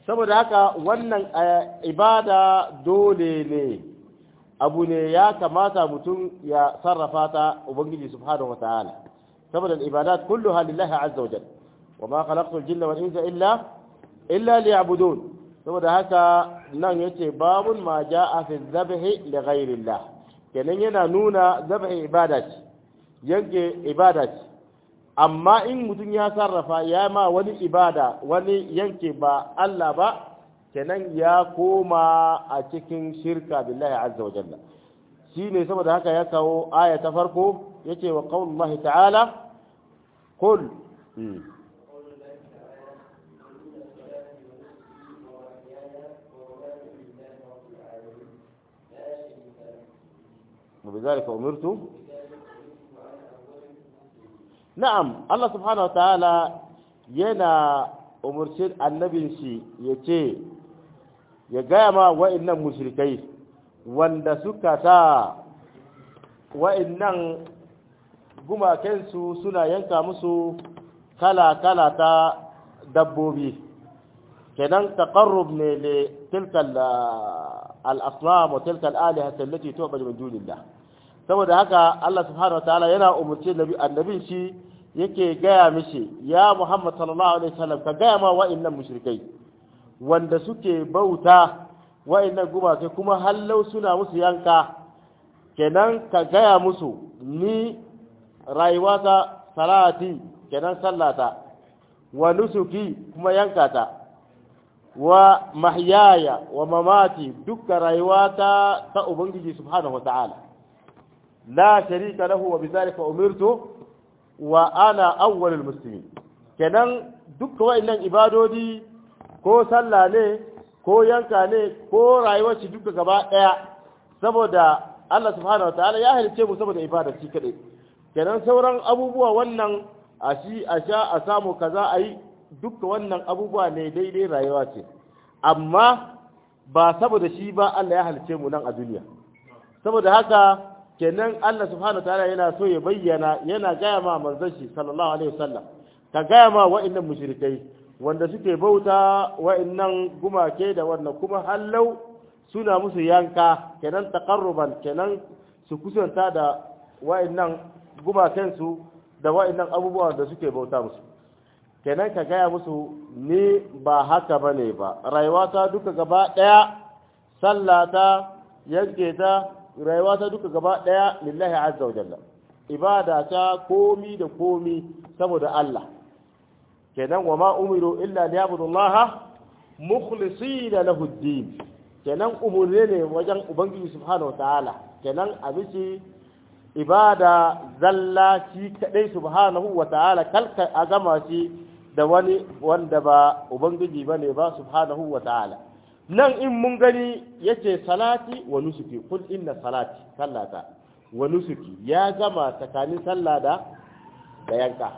saboda haka wannan ibada dole ne abu ne ya kamata mutum ya sarrafa ta ubangiji subhanahu wataala saboda ibadat kulluha lillahi azza wajal wa ma khalaqtul jinna wal insa illa illa liya'budun saboda haka nan yace babun ma jaa fi dhabhi li ghayrillah kenan yana nuna dhabhi ibada ce yanke ibada ce amma in mutum ya sarrafa ya ma wani ibada wani yanke ba Allah ba kenan ya koma a cikin shirka billahi azza wa jalla shine saboda haka ya kawo aya ta farko yace wa qaulullahi ta'ala qul وبذلك أمرت نعم الله سبحانه وتعالى ينا umarci annabin shi ya ce ya gaya ma wa'innan mushrikai wanda suka ta wa'innan gumakensu suna yanka musu kala-kala ta dabbobi kenan taqarrub ne le tilka al-asnam wa tilka al-aliha allati tu'badu min dunillah saboda haka Allah subhanahu wa ta'ala yana umurce annabin shi yake gaya mishi ya Muhammad sallallahu alaihi wasallam ka gaya ma wa'annan mushrikai wanda suke bauta wa'annan gumaka kuma hallau suna musu yanka kenan ka gaya musu ni rayuwata salati kenan sallata wa nusuki kuma yankata wa mahyaya wa mamati dukkan rayuwata ta ubangiji subhanahu wa ta'ala la sharika lahu wa bidhalika umirtu wa ana awwalul muslimin kenan dukkan wa'annan ibadodi ko sallah ne ko yanka ne ko rayuwar shi duka gaba daya saboda Allah subhanahu wataala ya halice mu saboda ibada shi kadai kenan sauran abubuwa wannan a shi a sha a samu kaza a yi duka wannan abubuwa ne daidai rayuwa ce amma ba saboda shi ba Allah ya halice mu nan a duniya saboda haka kenan Allah subhanahu wataala yana so ya bayyana yana gaya ma manzon shi sallallahu alaihi wasallam ka gaya ma wa'annan mushrikai wanda suke bauta wa'annan gumake da wannan kuma hallau suna musu yanka kenan taqarruban kenan su kusanta da wa'annan gumaken su da wa'annan abubuwan da suke bauta musu kenan ka gaya musu ni ba haka bane ba rayuwata duka gaba daya sallata yanke ta rayuwa ta duka gaba ɗaya lillahi azza wa jalla ibada ta komi da komi saboda Allah kenan wa ma umiru illa liyabudu Allah mukhlisina lahu ad-din kenan umurne ne wajen ubangiji subhanahu ta'ala kenan abisi ibada zalla shi kadai subhanahu wa ta'ala kalka a gama shi da wani wanda ba ubangiji bane ba subhanahu wa ta'ala nan in mun gani yace salati wa nusuki kul inna salati sallata wa nusuki ya gama tsakanin sallah da da yanka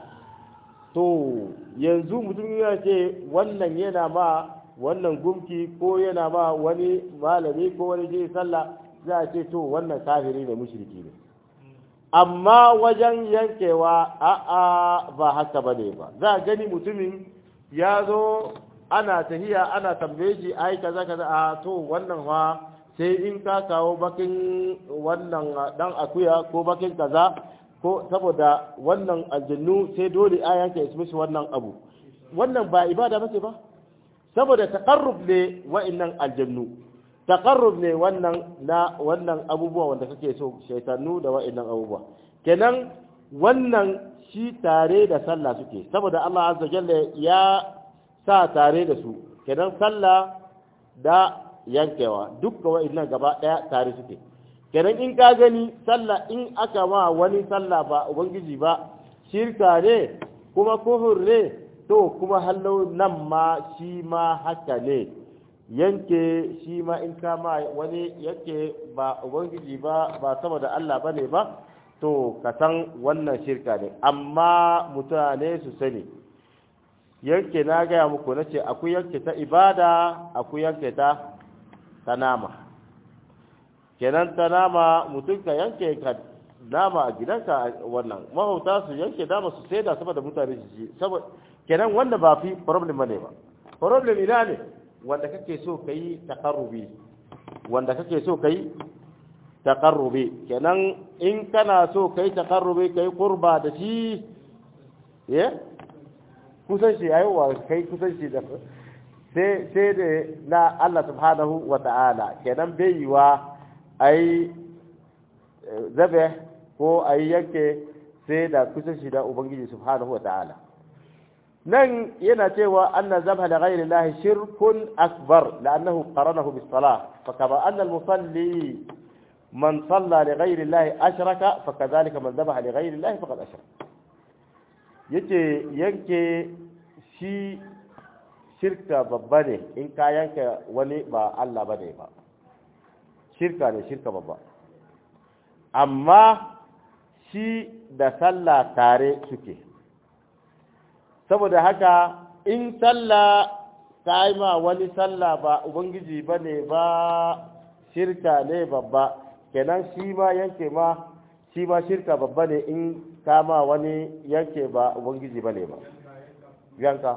to yanzu mutum ya ce wannan yana ma wannan gumki ko yana ma wani malami ko wani je sallah za a ce to wannan kafiri ne mushriki ne amma wajen yankewa a'a ba haka bane ba za a gani mutumin ya zo ana tahiya ana tambaye shi ai kaza kaza a to wannan fa sai in ka kawo bakin wannan dan akuya ko bakin kaza ko saboda wannan aljannu sai dole a yanke su mishi wannan abu wannan ba ibada bace ba saboda taqarrub ne wa'annan aljannu taqarrub ne wannan na wannan abubuwa wanda kake so shaytanu da wa'annan abubuwa kenan wannan shi tare da sallah suke saboda Allah azza jalla ya sa tare da su kenan sallah da yankewa dukka wa'annan gaba daya tare suke kenan in ka gani sallah in aka ma wani sallah ba ubangiji ba shirka ne kuma kufur ne to kuma hallo nan ma shi ma haka ne yanke shi ma in ka ma wani yanke ba ubangiji ba ba saboda Allah bane ba to ka san wannan shirka ne amma mutane su sani yanke na gaya muku na ce akwai yanke ta ibada akwai yanke ta ta nama kenan ta nama mutum ka yanke ka nama a gidanka wannan mahauta su yanke nama su sai da saboda mutane su ji saboda kenan wanda ba fi problem ne ba problem ina ne wanda kake so kai taqarrubi wanda kake so kai taqarrubi kenan in kana so kai taqarrubi kai qurba da shi eh kusan shi aiwa kai kusan shi da sai sai da na Allah subhanahu wa ta'ala kenan bai yiwa ai zabe ko ai yanke sai da kusan shi da ubangiji subhanahu wa ta'ala nan yana cewa anna zabha li ghayri Allah shirkun akbar la'annahu qaranahu bis salah fa kama anna al musalli man salla li ghayri Allah ashraka fa kadhalika man zabaha li ghayri Allah faqad ashraka yace yanke shi shirka babba ne in ka yanka wani ba Allah bane ba shirka ne shirka babba amma shi da sallah tare suke saboda haka in sallah ka yi ma wani sallah ba ubangiji ba ne ba shirka ne babba kenan shi ma yanke ma shi ma shirka babba ne in ka ma wani yanke ba ubangiji ba ne ba yanka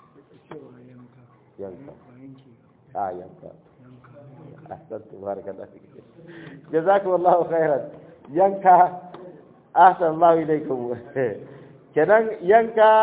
yanka a yanka ahsantu barakallahu jazakumullahu khairan yanka ahsan Allah ilaikum kenan yanka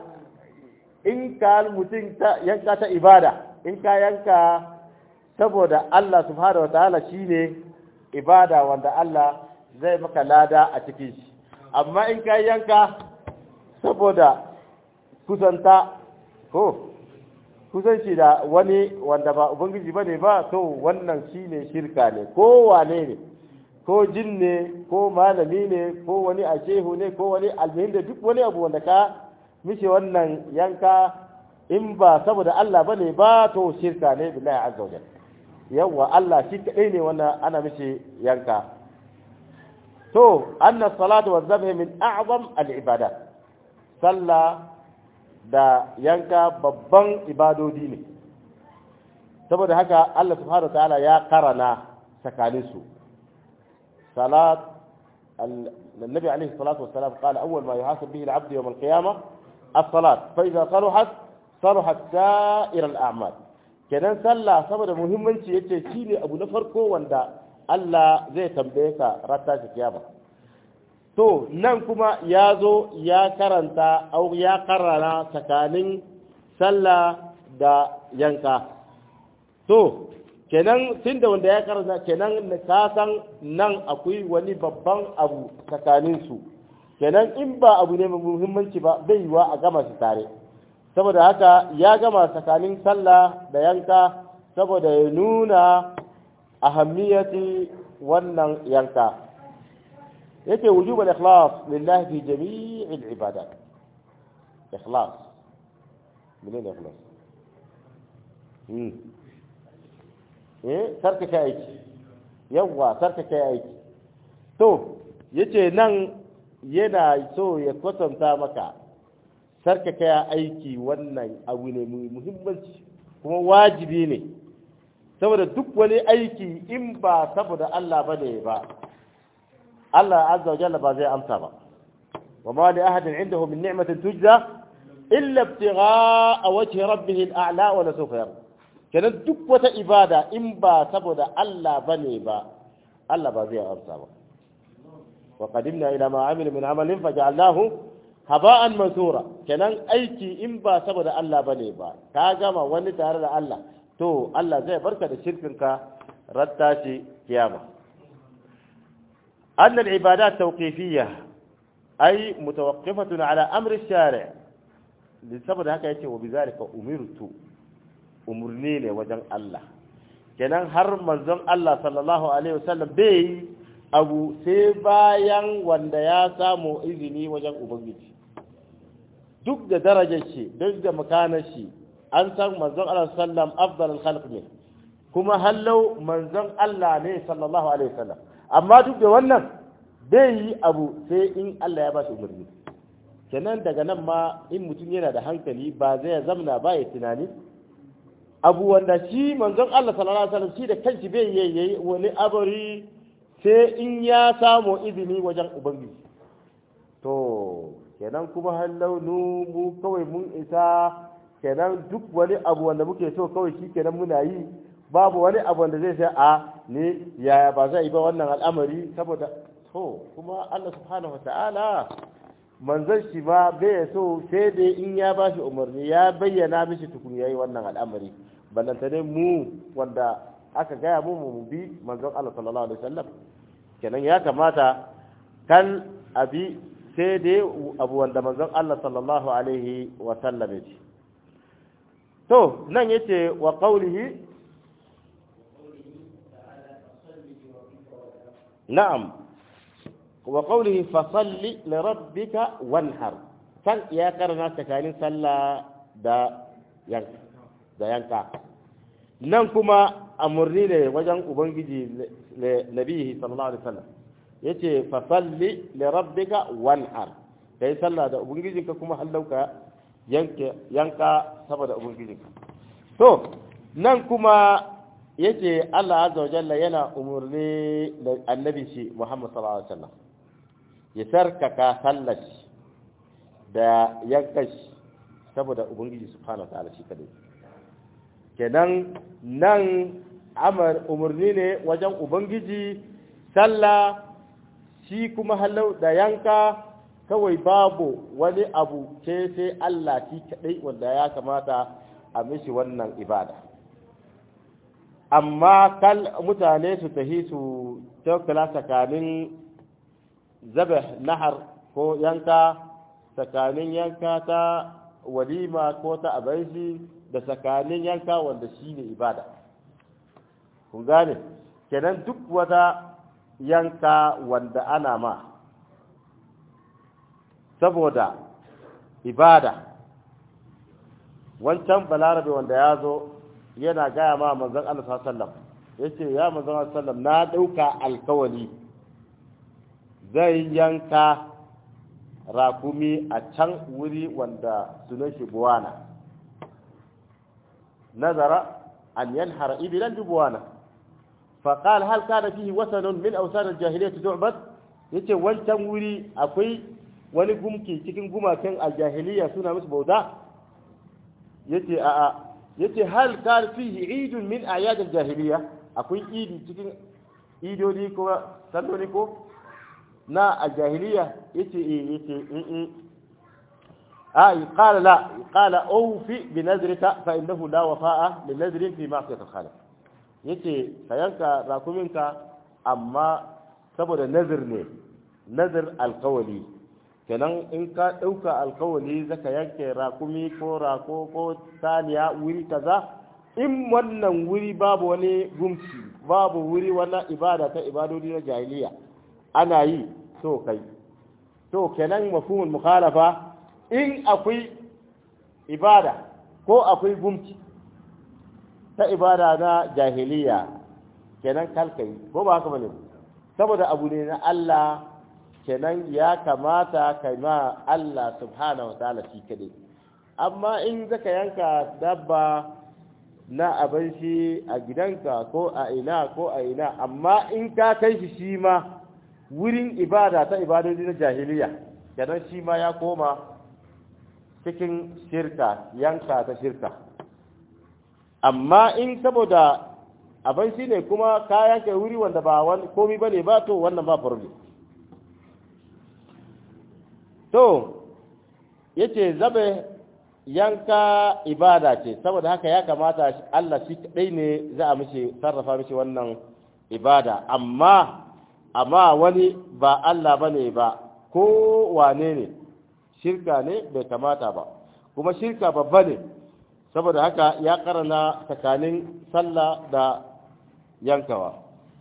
in ka mutum ta yanka ta ibada in ka yanka saboda Allah subhanahu wataala shine ibada wanda Allah zai maka lada a cikin shi amma in ka yanka saboda kusanta ko kusanci da wani wanda ba ubangiji bane ba to wannan shine shirka ne ko wane ne ko jin ne ko malami ne ko wani ashehu ne ko wani almihin da duk wani abu wanda ka mishi wannan yanka in ba saboda Allah bane ba to shirka ne billahi azza wajal yawa Allah shi kadai ne wannan ana mishi yanka to anna salatu wa dhabh min a'zam al ibadat sallah da yanka babban ibadodi ne saboda haka Allah subhanahu wa ta'ala ya karana tsakaninsu صلاة النبي عليه الصلاة والسلام قال أول ما يحاسب به العبد يوم القيامة الصلاة فإذا صلحت صلحت سائر الأعمال kenan sallah saboda muhimmanci yace shine abu na farko wanda Allah zai tambaye ka rata shi kiyama to nan kuma ya zo ya karanta au ya karana tsakanin sallah da yanka to kenan tun da wanda ya karanta kenan ka san nan akwai wani babban abu tsakanin su kenan in ba abu ne mai muhimmanci ba bai yiwa a gama su tare saboda haka ya gama tsakanin sallah da yanka saboda ya nuna ahammiyati wannan yanka yake wujubal ikhlas lillahi fi jami'il ibadat ikhlas menene ikhlas eh sarkake aiki yawa sarkake aiki to yace nan yana so ya kwatanta maka sarkake aiki wannan abu ne mai muhimmanci kuma wajibi ne saboda duk wani aiki in ba saboda Allah bane ba Allah azza wa jalla ba zai amsa ba wa ma li ahadin indahu min ni'matin tujza illa ibtigha'a wajhi rabbih al-a'la wa la sawfa yarda kenan duk wata ibada in ba saboda Allah bane ba Allah ba zai amsa ba wa qadimna ila ma amila min amalin faj'alnahu haba'an mansura kenan aiki in ba saboda Allah bane ba ka gama wani tare da Allah to Allah zai barka da shirkinka ratta shi kiyama أن العبادات توقيفية أي متوقفة على أمر الشارع لسبب هكا يتي وبذلك أمرت umarni ne wajen Allah kenan har manzon Allah sallallahu alaihi wasallam bai abu sai bayan wanda ya samu izini wajen ubangiji duk da darajar shi duk da makanar shi an san manzon Allah sallam afdalul khalq ne kuma hallau manzon Allah ne sallallahu alaihi wasallam amma duk da wannan bai yi abu sai in Allah ya ba shi umarni kenan daga nan ma in mutum yana da hankali ba zai zamna ba ya tunani abu wanda shi manzon Allah sallallahu alaihi wasallam shi da kanshi bai yayi wani abari sai in ya samu izini wajen ubangiji to kenan kuma har launu mu kawai mun isa kenan duk wani abu wanda muke so kawai shi kenan muna yi babu wani abu wanda zai sai a ne yaya ba zai yi ba wannan al'amari saboda to kuma Allah subhanahu wata'ala manzon shi ma bai so sai dai in ya ba shi umarni ya bayyana mishi tukun yayi wannan al'amari ballanta ne mu wanda aka gaya mu mu bi manzon Allah sallallahu alaihi wasallam kenan ya kamata kan abi sai dai abu wanda manzon Allah sallallahu alaihi wasallam ya ce to nan yace wa qawlihi na'am wa qawlihi fa salli li rabbika wanhar kan ya karana tsakanin sallah da yanka da yanka nan kuma amurni ne wajen ubangiji nabihi sallallahu alaihi wasallam yace fa salli li rabbika wanhar kai sallah da ubangijinka kuma hallauka yanke yanka saboda ubangijinka to nan kuma yace Allah azza wa jalla yana umurni da annabi shi Muhammad sallallahu alaihi wasallam ya sarkaka sallar da yanka shi saboda ubangiji subhanahu wa ta'ala shi kadai kenan nan amar umurni ne wajen ubangiji sallah shi kuma halau da yanka kawai babu wani abu ce sai Allah shi kadai wanda ya kamata a mishi wannan ibada amma kal mutane su tahi su taukala tsakanin zabe nahar ko yanka tsakanin yanka ta walima ko ta abaishi da tsakanin yanka wanda shi ne ibada kun gane kenan duk wata yanka wanda ana ma saboda ibada wancan balarabe wanda ya zo yana gaya ma manzon Allah sallam ya ce ya manzon sallam na ɗauka alkawali zai yanka rakumi a can wuri wanda sunan shi buwana nazara an yanhara ibilan buwana فقال هل كان فيه وثن من أوثان الجاهلية تعبد yace wancan wuri akwai wani gumki cikin gumakan aljahiliya suna musu bauta yace a'a yace hal kan fihi idun min ayad aljahiliya akwai idi cikin idodi ko salloli ko na aljahiliya yace eh yace eh آه قال لا قال أوفي بنذرك فإنه لا وفاء لنذر في معصية الخالق yace ka yanka rakuminka amma saboda nazir ne nazir alkawali kenan in ka ɗauka alkawali zaka yanke rakumi ko rako ko saniya wuri kaza in wannan wuri babu wani gumci babu wuri wani ibada ta ibadodi na jahiliya ana yi to kai to kenan mafhumul mukhalafa in akwai ibada ko akwai gumci ta ibada na jahiliya kenan kalkai ko ba haka bane saboda abu ne na Allah kenan ya kamata kai ma Allah subhanahu wa ta'ala shi kadai amma in zaka yanka dabba na abin shi a gidanka ko a ina ko a ina amma in ka kai shi shi ma wurin ibada ta ibadodi na jahiliya kenan shi ma ya koma cikin shirka yanka ta shirka amma in saboda abin shi ne kuma kayan kai wuri wanda ba wani komi ba ne ba to wannan ba problem to yace zabe yanka ibada ce saboda haka ya kamata Allah shi kadai ne za a mishi sarrafa mishi wannan ibada amma amma wani ba Allah bane ba ko wane ne shirka ne bai kamata ba kuma shirka babba ne saboda haka ya karana tsakanin sallah da yankawa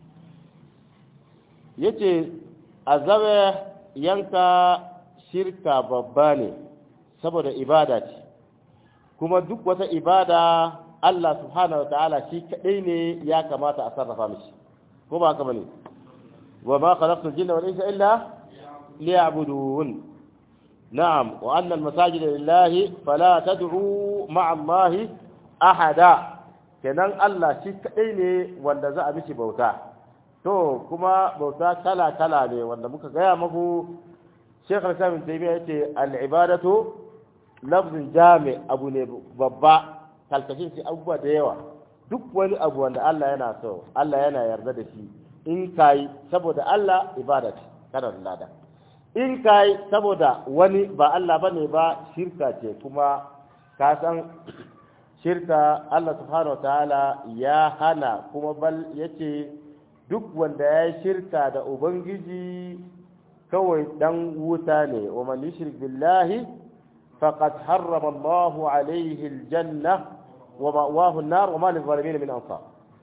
yace azabe yanka shirka babba ne saboda ibada ce kuma duk wata ibada Allah subhanahu wa ta'ala shi kadai ne ya kamata a sarrafa mishi ko ba haka bane wa ma khalaqtul jinna wal insa illa liya'budun na'am wa anna al-masajida lillahi fala tad'u ma'a Allah ahada kenan Allah shi kadai ne wanda za a mishi bauta to kuma bauta kala kala ne wanda muka gaya muku Sheikh Al-Islam Ibn Taymiyyah yace al-ibadatu lafzin jami abu ne babba kalkashin shi abubuwa da yawa duk wani abu wanda Allah yana so Allah yana yarda da shi in kai saboda Allah ibada ce kana da lada in kai saboda wani ba Allah bane ba shirka ce kuma ka san shirka Allah subhanahu wataala ya hana kuma bal yace duk wanda ya shirka da ubangiji kawai dan wuta ne wa man yushrik billahi faqad harrama Allahu alayhi aljanna wa ma'wahu an-nar wa ma lil-zalimin min ansar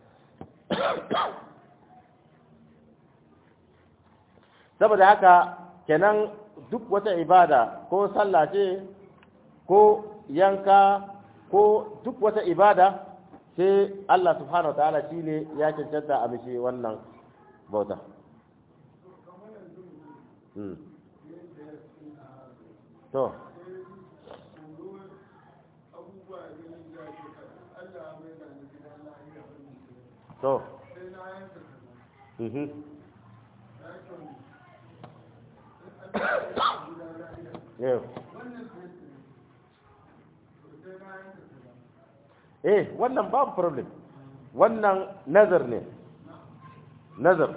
saboda haka kenan duk wata ibada ko sallah ce ko yanka ko duk wata ibada sai Allah subhanahu ta'ala shi ne ya cancanta a mishi wannan bauta. To. To. Yeah. eh wannan babu problem wannan nazar ne nazar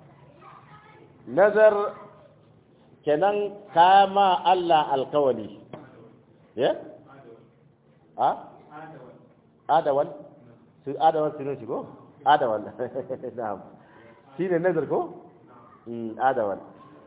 nazar kenan kama Allah alkawali ya a adawan su adawan su ne ko adawan na'am shi ne nazar ko adawan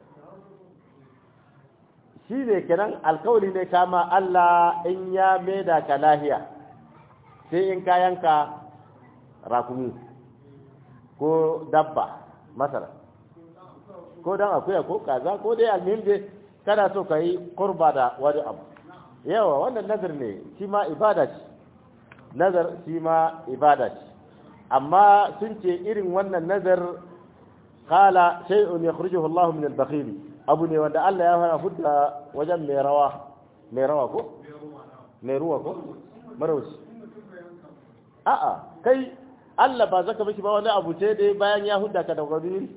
shi ne kenan alkawali ne kama Allah in ya maida ka lahiya sai in kayanka rakumi ko dabba masara ko dan akuya ko kaza ko dai almihim dai kana so ka yi kurba da wani abu yawa wannan nazar ne shi ma ibada ce nazar shi ma ibada ce amma sun ce irin wannan nazar kala shay'un yakhrijuhu Allah min al-bakhili abu ne wanda Allah ya fara hudda wajen mai rawa mai rawa ko mai ruwa ko marauci a'a kai Allah ba zaka miki ba wani abu ce dai bayan ya hudda ka da gabiri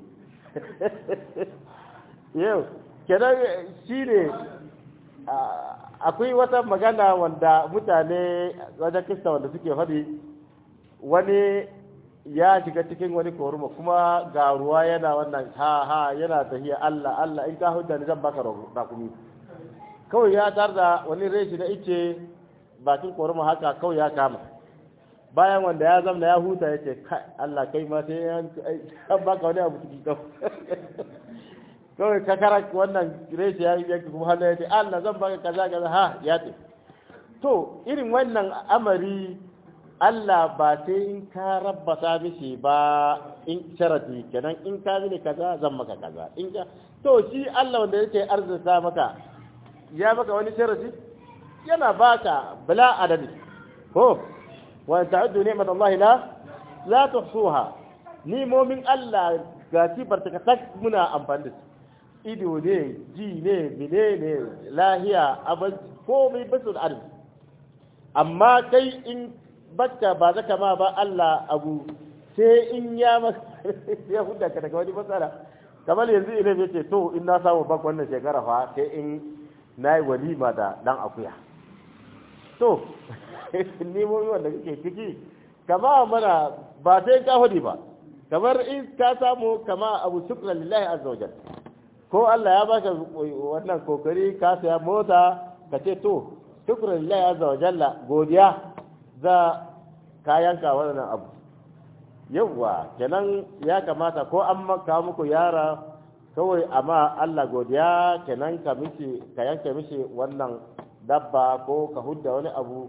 yau kenan shi ne akwai wata magana wanda mutane wajen kista wanda suke faɗi wani ya shiga cikin wani koruma kuma ga ruwa yana wannan ha ha yana tafiya Allah Allah in ka hudda ni zan baka rakumi kawai ya tar da wani reshi na ice bakin koruma haka kawai ya kama bayan wanda ya zamna ya huta ya ce kai Allah kai ma sai an baka wani abu ciki kawai kawai ka kara wannan reshi ya yi kuma hannu ya ce Allah zan baka kaza kaza ha ya ce to irin wannan amari Allah ba sai in ka rabbata mishi ba in sharadi kenan in ka mini kaza zan maka kaza in ka to shi Allah wanda yake arzuta maka ya maka wani sharadi yana baka bala adadi ko wa ta'uddu ni'mat Allah la la tuhsuha ni mu'min Allah ga sifar ta tak muna amfani da ido ne ji ne bine ne lahiya abin komai basu da arziki amma kai in baka ba zaka ma ba Allah abu sai in ya ya hudda ka daga wani matsala kamar yanzu ina ya ce to in na samu bak wannan shekara fa sai in na yi walima da dan akuya to nemo wanda kake ciki kama mana ba sai ka hudi ba kamar in ka samu kama abu shukran lillahi azza wajal ko Allah ya baka wannan kokari ka saya mota ka ce to shukran lillahi azza wajalla godiya za kayanka wannan abu yawwa kenan ya kamata ko an maka muku yara kawai amma Allah godiya kenan ka mishi ka yanke mishi wannan dabba ko ka hudda wani abu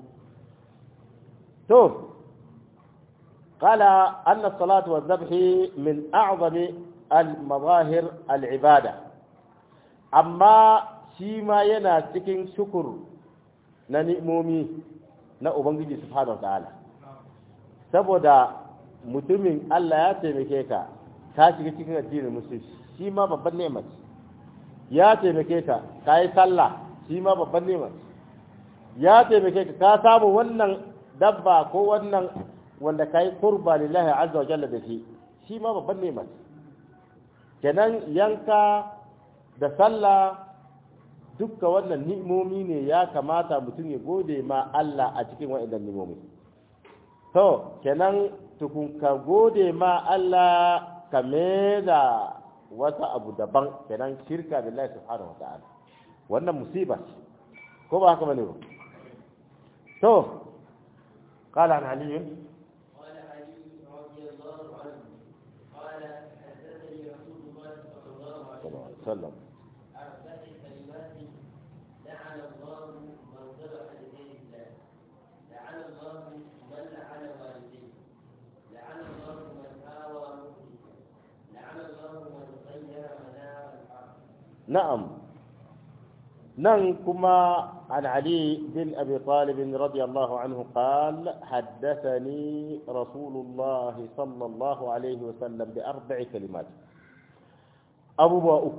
to قال أن الصلاة والذبح من أعظم المظاهر العبادة أما شيما ينا cikin شكر na ni'imomi na Ubangiji Subhanahu ta'ala saboda mutumin Allah ya taimake ka ka shiga cikin addinin musulunci shi ma babban neman ya taimake ka ka yi sallah shi ma babban neman ya taimake ka ka samu wannan dabba ko wannan wanda ka yi kurba lillahi azza wa jalla da shi shi ma babban neman kenan yanka da sallah dukka wannan ni'imomi ne ya kamata mutum ya gode ma Allah a cikin waɗannan ni'imomi to kenan tukun ka gode ma Allah ka da wata abu daban kenan shirka billahi subhanahu wa ta'ala wannan musiba ce ko ba haka bane ba to qala an ali قال علي رضي الله عنه قال حدثني رسول الله صلى الله عليه وسلم sallam أربع كلمات لعن الله من ذبح لغير الله لعن الله من لعن والديه لعن الله من آوى مؤمنا لعن الله من غير منار الأرض na'am nan kuma عن علي بن أبي طالب رضي الله عنه قال حدثني رسول الله صلى الله عليه وسلم بأربع كلمات أبو بأك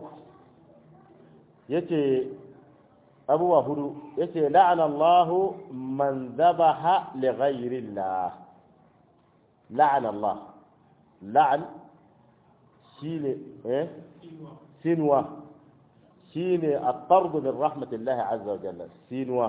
يتي أبو هدو يتي لعن الله من ذبح لغير الله لعن الله لعن شيل إيه سنوة شيني الطرد من رحمة الله عز وجل سينوة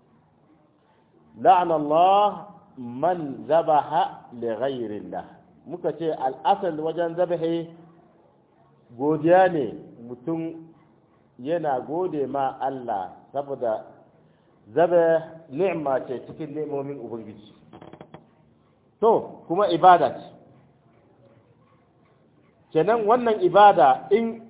لعن الله من ذبح لغير الله muka ce al'asal wajen zabahi godiya ne mutum yana gode ma Allah saboda zaba ni'ma ce cikin ni'imomin Ubangiji to kuma ibada ce kenan wannan ibada in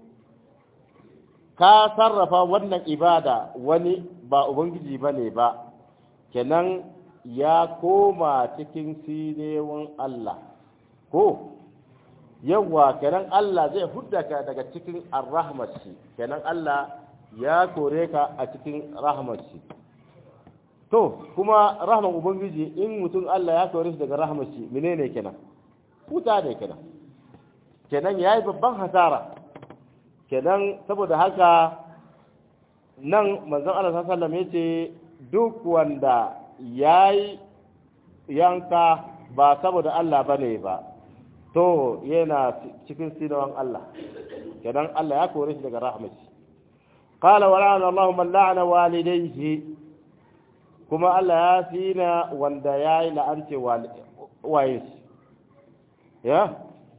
ka sarrafa wannan ibada wani ba ubangiji ba ne ba kenan ya koma cikin sinewan Allah ko yawa kenan Allah zai hudda ka daga cikin arrahmashi kenan Allah ya kore ka a cikin rahmashi to kuma rahman ubangiji in mutum Allah ya kore shi daga rahmashi menene kenan huta ne kenan kenan yayi babban hasara kenan saboda haka nan manzon Allah sallallahu alaihi yace duk wanda yayi yanka ba saboda Allah bane ba to yana cikin sinawan Allah kenan Allah ya kore shi daga rahmashi qala wa la'ana Allah man la'ana walidayhi kuma Allah ya sina wanda yayi la'ance waye ya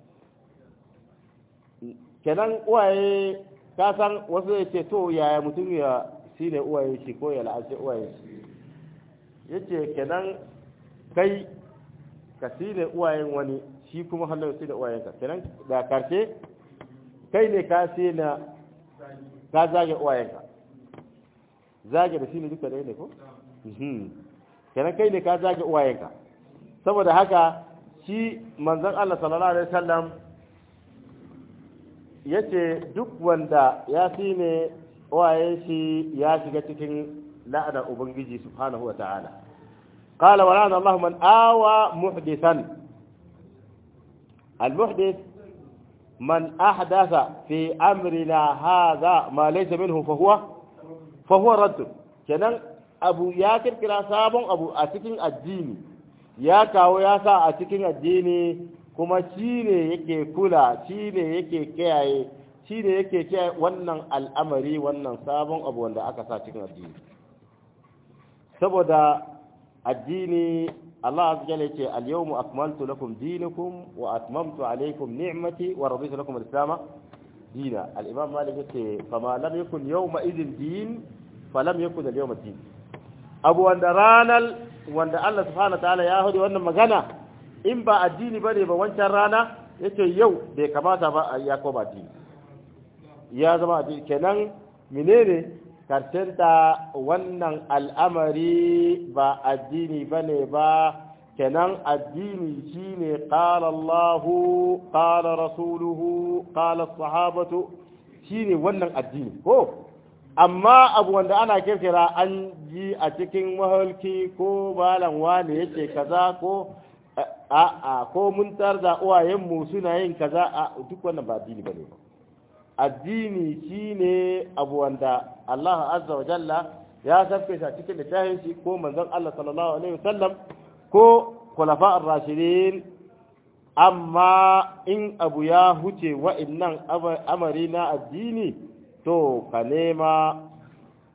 kenan uwaye ka san wasu ya ce to yaya mutum ya shi ne uwaye shi ko ya la'ashe uwaye shi ya ce kenan kai ka shi ne uwayen wani shi kuma hannun shi ne uwayenka kenan da karshe kai ne ka shi na ka zage uwayenka zage da shi ne duka ɗaya ne ko? kenan kai ne ka zage uwayenka saboda haka shi manzon Allah sallallahu alaihi wasallam ya ce duk wanda ya fi ne waye shi ya shiga cikin la'anar ubangiji subhanahu wa ta'ala qala wa la'ana Allah man awa muhdithan al-muhdith man ahdatha fi amrina hadha ma laysa minhu fa huwa fa huwa radd kenan abu ya kirkira sabon abu a cikin addini ya kawo ya sa a cikin addini kuma shi ne yake kula shi ne yake kiyaye shi ne yake kiyaye wannan al'amari wannan sabon abu wanda aka sa cikin addini saboda addini Allah azza jalla yace al-yawma akmaltu lakum dinakum wa atmamtu alaykum ni'mati wa raditu lakum al-islam dina al-imam malik yace fama lam yakun yawma idhin din falam yakun al-yawma din abu wanda ranal wanda Allah subhanahu wa ta'ala ya hudu wannan magana in ba addini bane ba wancan rana yace yau bai kamata ba ya koma addini ya zama addini kenan menene karshenta wannan al'amari ba addini bane ba kenan addini shine qala Allahu qala rasuluhu qala sahabatu shine wannan addini ko amma abu wanda ana kirkira an ji a cikin mahalki ko malam wane yake kaza ko a'a ko mun tarda uwayenmu suna yin kaza a duk wannan ba addini bane ba addini shine abu wanda Allah azza wa jalla ya sabke shi cikin littafin shi ko manzon Allah sallallahu alaihi wasallam ko khulafa ar-rashidin amma in abu ya huce wa'annan amari na addini to ka nema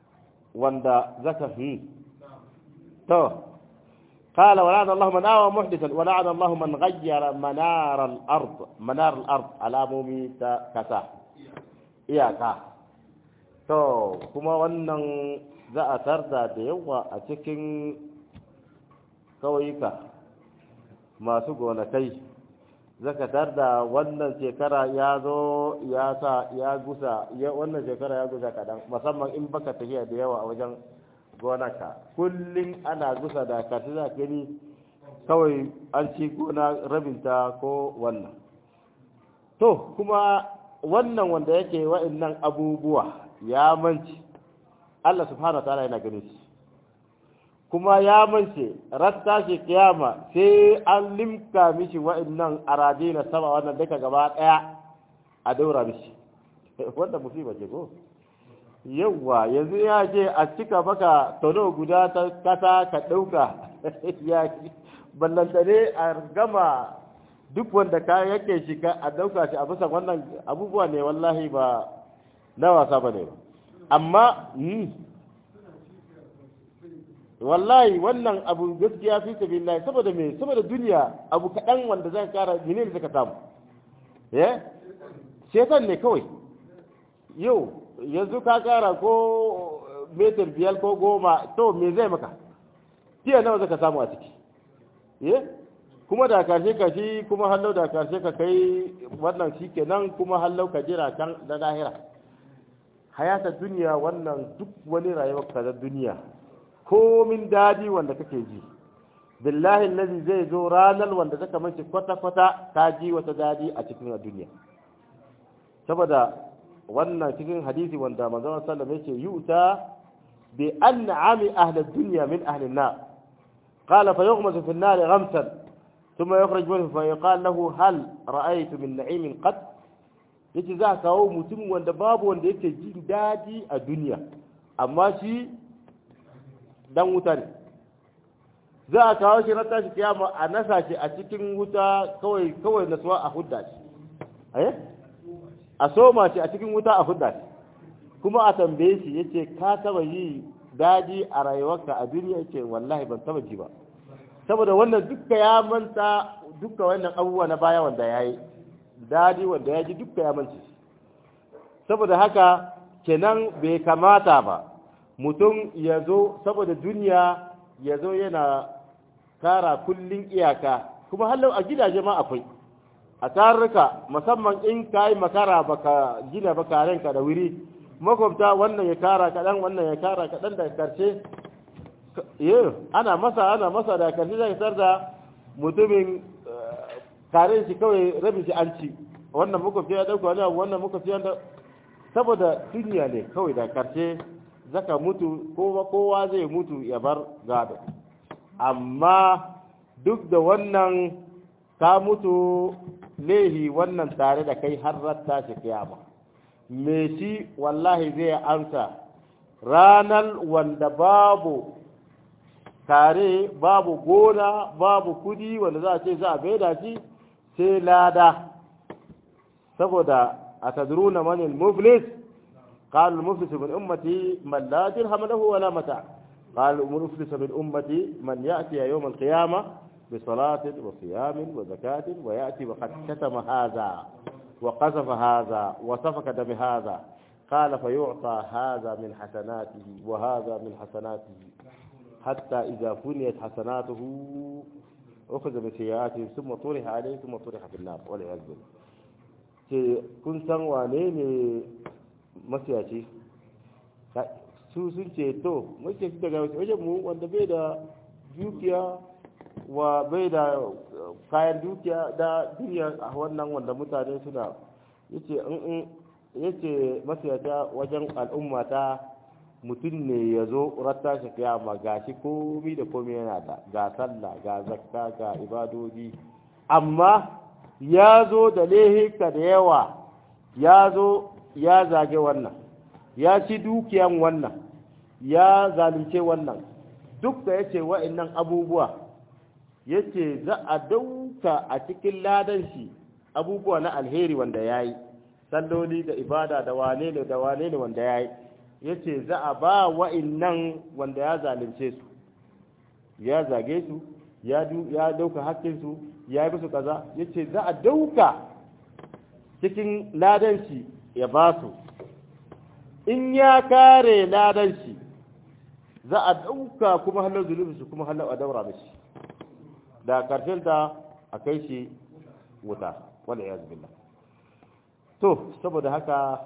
wanda zaka fi to قال ولعن الله من آوى محدثا ولعن الله من غير منار الأرض منار الأرض على مومي كسا إياكا to kuma wannan za a tarda da yawa a cikin kauyuka masu gonakai zaka tarda wannan shekara ya zo ya sa ya gusa wannan shekara ya gusa kadan musamman in baka tafiya da yawa a wajen gonaka kullum ana gusa da kasu za gani kawai an ci gona rabinta ko wannan to kuma wannan wanda yake wa'annan abubuwa ya manci Allah subhanahu ta'ala yana ganin shi kuma ya mance ratta shi kiyama sai an limka mishi wa'annan arade na sama wannan duka gaba daya a daura mishi wanda musiba ce ko yawwa yanzu ya ce a cika maka tono guda ta kasa ka ɗauka ya ballantane a gama duk wanda ka yake shi ka a ɗauka shi a bisa wannan abubuwa ne wallahi ba na wasa ba ne amma wallahi wannan abu gaskiya fi sabilillah saboda me saboda duniya abu kaɗan wanda zan kara mene ne zaka samu eh shetan ne kawai yau yanzu ka kara ko metar biyar ko goma to me zai maka tiya nawa zaka samu a ciki ye kuma da karshe ka shi kuma hallau da karshe ka kai wannan shi kenan kuma hallau ka jira can da lahira hayata duniya wannan duk wani rayuwar ka da duniya komin dadi wanda kake ji billahi allazi zai zo ranar wanda zaka mace kwata kwata ka ji wata dadi a cikin duniya saboda wannan cikin hadisi wanda manzon sallallahu alaihi wasallam yuta bi an'ami ahli dunya min ahli an-nar qala fa yughmas fi an-nar ghamsan thumma yukhraj minhu fa yuqal lahu hal ra'aytu min na'imin qad yace za kawo mutum wanda babu wanda yake jin daɗi a duniya amma shi dan wuta ne za a kawo shi na tashi kiyama a nasa shi a cikin wuta kawai kawai nasuwa a hudda shi eh a soma shi a cikin wuta a hudda shi kuma a tambaye shi yace ka taba yi daɗi a rayuwarka a duniya yace wallahi ban taba ji ba saboda wannan dukka ya manta dukka wannan abubuwa na baya wanda ya yi daɗi wanda ya ji dukka ya manta saboda haka kenan bai kamata ba mutum ya zo saboda duniya ya zo yana kara kullum iyaka kuma hallau a gidaje ma akwai a tarurruka musamman in ka yi makara baka gina baka ranka da wuri makwabta wannan ya kara kaɗan wannan ya kara kaɗan da karshe ana masa ana masa da karshe zai tar da mutumin karen shi kawai rabin shi an ci wannan makwabci ya ɗauka wani abu wannan makwabci ya saboda duniya ne kawai da karshe zaka mutu kowa zai mutu ya bar gado amma duk da wannan ka mutu lehi wannan tare da kai har ratta shi kiyama me shi wallahi zai amsa ranar wanda babu tare babu gona babu kudi wanda za a ce za a baida shi sai lada saboda a tadruna manil muflis قال المفلس من أمتي من لا درهم له ولا متاع قال المفلس من أمتي من يأتي يوم القيامة بصلاة وصيام وزكاة ويأتي وقد كتم هذا وقذف هذا وسفك دم هذا قال فيعطى هذا من حسناته وهذا من حسناته حتى إذا فنيت حسناته أخذ بسيئاته ثم طرح عليه ثم طرح في النار والعياذ بالله kun san wane ne masiyaci su sun ce to mace daga wajen mu wanda bai da dukiya wa bai da kayan dukiya da duniya a wannan wanda mutane suna yace in yace masiyata wajen al'umma ta mutum ne ya zo ratta shi kiyama ga shi komi da komi yana da ga sallah ga zakka ga ibadodi amma ya zo da lehika da yawa ya zo ya zage wannan ya ci dukiyan wannan ya zalunce wannan duk da ya ce wa'annan abubuwa ya ce za a dauka a cikin ladan shi abubuwa na alheri wanda ya yi salloli da ibada da wane ne da wane ne wanda ya yi yace za a ba wa'annan wanda ya zalunce su ya zage su ya ya dauka hakkin su ya yi musu kaza yace za a dauka cikin ladan shi ya ba su in ya kare ladan shi za a dauka kuma halar zulubi su kuma halar a daura mishi da karshen ta a kai shi wuta wala ya billah to saboda haka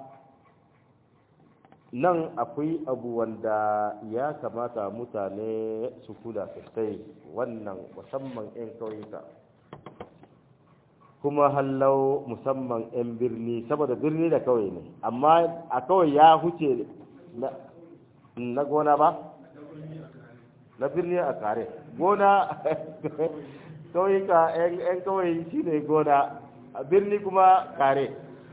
nan akwai abu wanda ya kamata mutane su kula sosai wannan musamman 'yan kauyuka kuma hallau musamman 'yan birni saboda birni da kawai ne amma a kawai ya huce na gona ba na birni a kare gona kauyuka 'yan kawai shi ne gona a birni kuma kare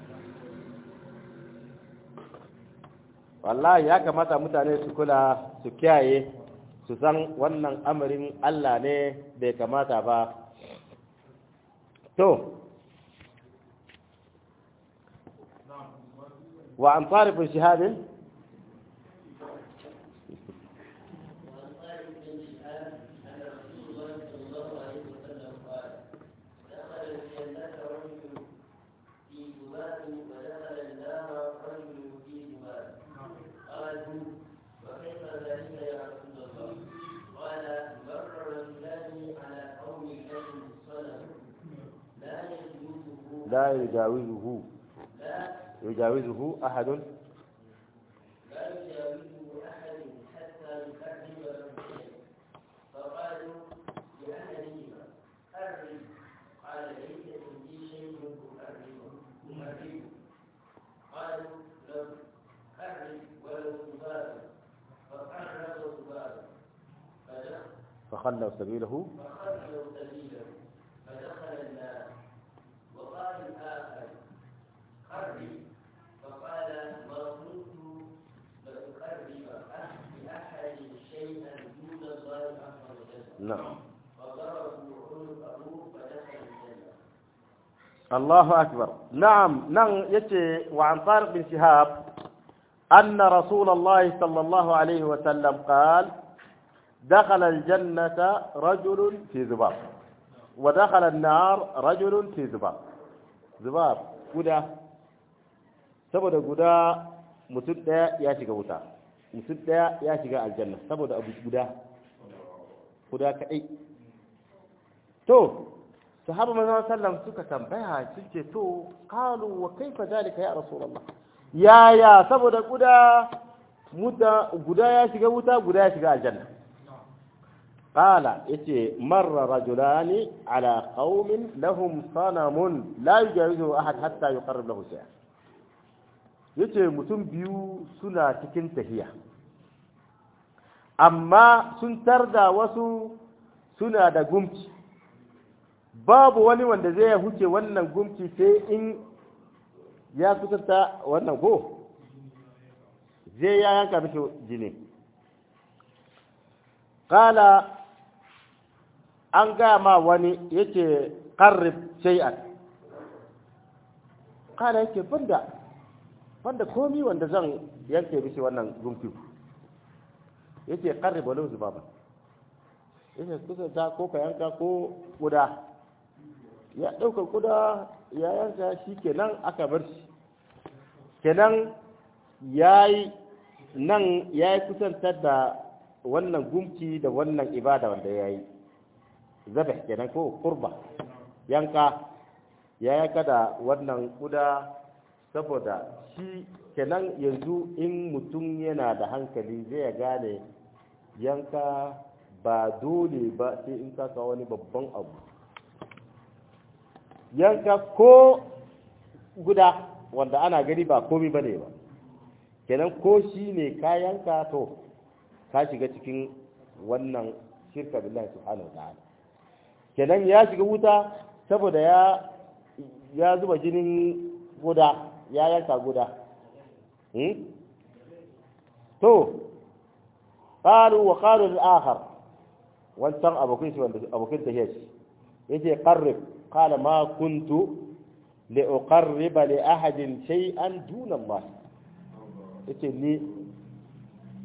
wallahi ya kamata mutane su kula su kiyaye su san wannan amarin Allah ne bai kamata ba to wa an tarifin shahadin لا يجاوزه يجاوزه أحد لا يجاوزه أحد حتى يحرم الشيء فقالوا لأحدهما حرم قال ليس عندي شيء أحرمه أحرمه قالوا لو حرم ولو ذبابا فقرب ذبابا فخلوا سبيله فخلوا سبيله فدخل النار وقال الآخر قرب فقال ما كنت لأقرب لأحد شيئا دون الله عز وجل نعم فضربوا عنقه فدخل الجنة الله أكبر نعم نعم يتي وعن طارق بن شهاب أن رسول الله صلى الله عليه وسلم قال دخل الجنة رجل في ذباب ودخل النار رجل في ذباب ذباب guda saboda guda mutum ɗaya ya shiga wuta mutum ɗaya ya shiga aljanna saboda abu guda guda kaɗai to sahaba manzon sallam suka tambaya sun ce to qalu wa kaifa zalika ya rasulullah ya ya saboda guda muta guda ya shiga wuta guda ya shiga aljanna qala yace marra rajulani ala qaumin lahum sanamun la yujawizu ahad hatta yuqarrib lahu shay'a yace mutum biyu suna cikin tahiya amma sun tarda wasu suna da gumci babu wani wanda zai huce wannan gumci sai in ya kusanta wannan ko zai ya yanka mishi jini kala an gaya ma wani yake karrib shay'an kala yake banda banda komi wanda zan yanke mishi wannan gumci yake karrib walau zubaba yake kusanta ko ka yanka ko guda ya ɗauka kuda ya yanka shi kenan aka bar shi kenan ya yi nan ya yi kusantar da wannan gumki da wannan ibada wanda ya yi zabe kenan ko kurba yanka ya yanka da wannan kuda saboda shi kenan yanzu in mutum yana da hankali zai gane yanka ba dole ba sai in kaka wani babban abu yanka ko guda wanda ana gani ba komi ba ne ba kenan ko shi ne ka yanka to ka shiga cikin wannan shirka billahi subhanahu wa ta'ala kenan ya shiga wuta saboda ya ya zuba jinin guda ya yanka guda hmm? to qalu wa qalu al-akhar wancan abokin shi wanda abokin tahiyar shi yace qarrib قال ما كنت لأقرب لأحد شيئا دون الله yace ni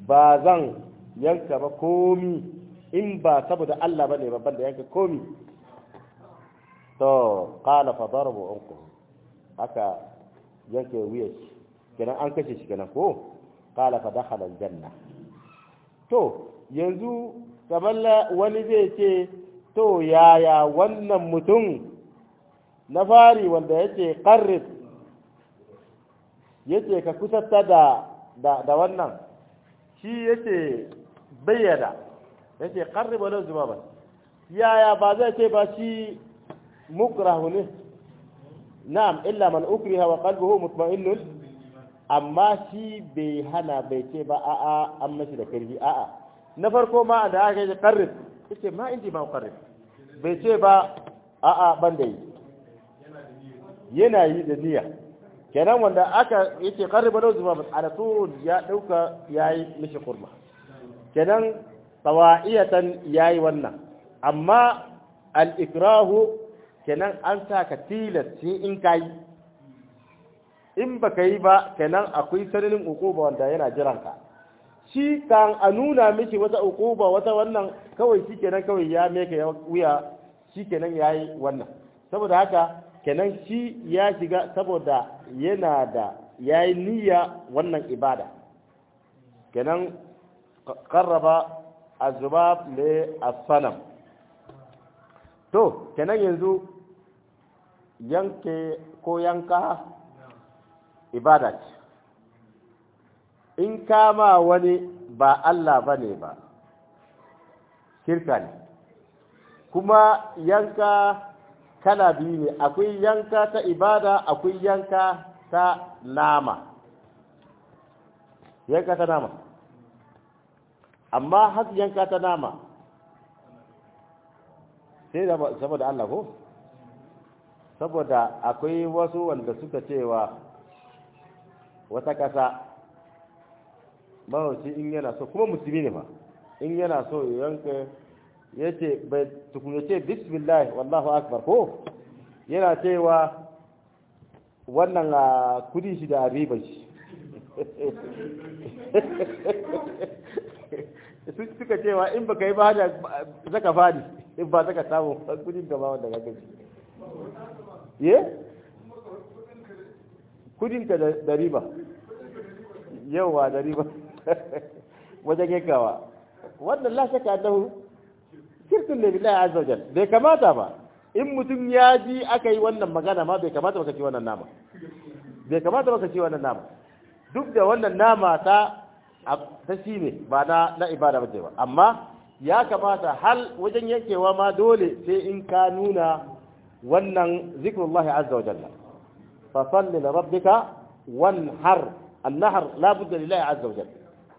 ba zan yanka ba komi in ba saboda Allah bane babban da yanka komi to qala fa darbu unku haka yanke wuya shi kenan an kashe shi kenan ko qala fa dakhala aljanna to yanzu kamar wani zai ce to yaya wannan mutum na fari wanda yace qarrib yace ka kusanta da da da wannan shi yace bayyana yace qarrib wala zubaba yaya ba zai ce ba shi mukrahu ne na'am illa man ukriha wa qalbuhu mutma'innun amma shi bai hana bai ce ba a'a an mashi da karfi a'a na farko ma da aka yi qarrib yace ma inji ma qarrib bai ce ba a'a ban da yi yana yi da niyya kenan wanda aka yace qarriba lahu zuma ala turun ya dauka yayi mishi kurma kenan tawa'iyatan yayi wannan amma al-ikrahu kenan an sa ka tilas sai in kai in baka yi ba kenan akwai sananin ukuba wanda yana jiran ka shi kan a nuna mishi wata ukuba wata wannan kawai shi kenan kawai ya meka wuya shi kenan yayi wannan saboda haka kenan shi ya shiga saboda yana da ya yi niyya wannan ibada kenan karraba azubab le asanam to kenan yanzu yanke ko yanka ibada ce in kama wani ba Allah ba ne ba shirka ne kuma yanka kala biyu ne akwai yanka ta ibada akwai yanka ta nama yanka ta nama amma har yanka ta nama sai saboda Allah ko saboda akwai wasu wanda suka cewa wata kasa mahauci in yana so kuma musulmi ne ma in yana so yanka ya ce bai tukuna ce bismillah wallahu akbar ko yana cewa wannan a kudi shi da riban shi suka cewa in baka yi ba da zaka fadi in ba zaka samu kudin gaba wanda ka gaji ye kudin ka da riba yawa da riba wajen yankawa wannan la shakka annahu shirkun ne billahi azza wajal bai kamata ba in mutum ya ji aka yi wannan magana ma bai kamata baka ci wannan nama bai kamata baka ci wannan nama duk da wannan nama ta ta shi ne ba na na ibada bace ba amma ya kamata hal wajen yankewa ma dole sai in ka nuna wannan zikrullahi azza wajalla fa salli li rabbika wanhar النهر لا بد لله عز وجل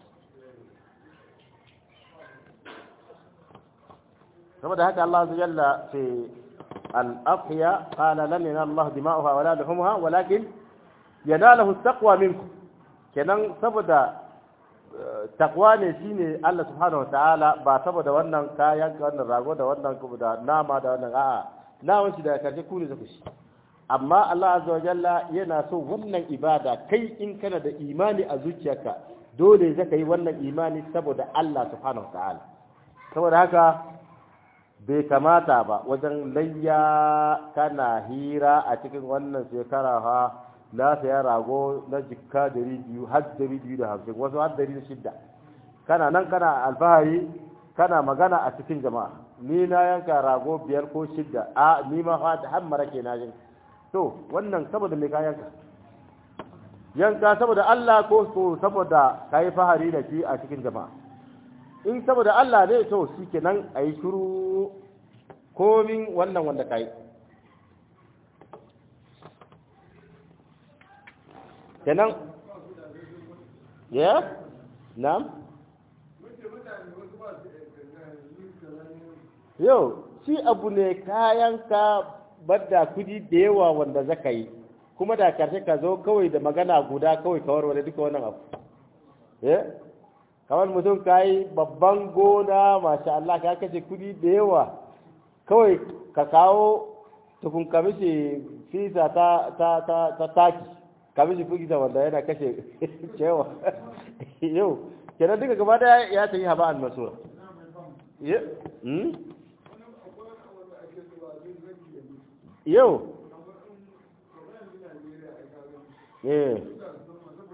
saboda haka Allah azza jalla fi al-afhiya qala lan yanala Allah dima'uha wala luhumha walakin yanalahu at-taqwa minkum kenan saboda takwa ne shine Allah subhanahu wataala ba saboda wannan kayan wannan rago da wannan da nama da wannan a'a naman shi da karshe ku ne zaku shi amma Allah azza wa jalla yana so wannan ibada kai in kana da imani a zuciyarka dole zaka yi wannan imani saboda Allah subhanahu wataala saboda haka bai kamata ba wajen layya kana hira a cikin wannan shekara ha na saya rago na jikka dari biyu har dari biyu da hamsin wasu har dari da shidda kana nan kana alfahari kana magana a cikin jama'a ni na yanka rago biyar ko shidda a ni ma har mara ke na jin to wannan saboda me ka yanka yanka saboda Allah ko so saboda kai fahari da shi a cikin jama'a in saboda Allah ne to shikenan ayi shiru komin wannan wanda kai kenan ya na'am yau shi abu ne kayanka badda kudi da yawa wanda zaka yi kuma da karshe ka zo kawai da magana guda kawai kawar wani duka wannan abu eh kamar mutum ka yi babban gona masha Allah ka kashe kudi da yawa kawai ka kawo tukun kamishi fisa ta ta ta ta taki kamishi fisa wanda yana kashe cewa yau kenan duka gaba daya ya tafi haba an masura yau eh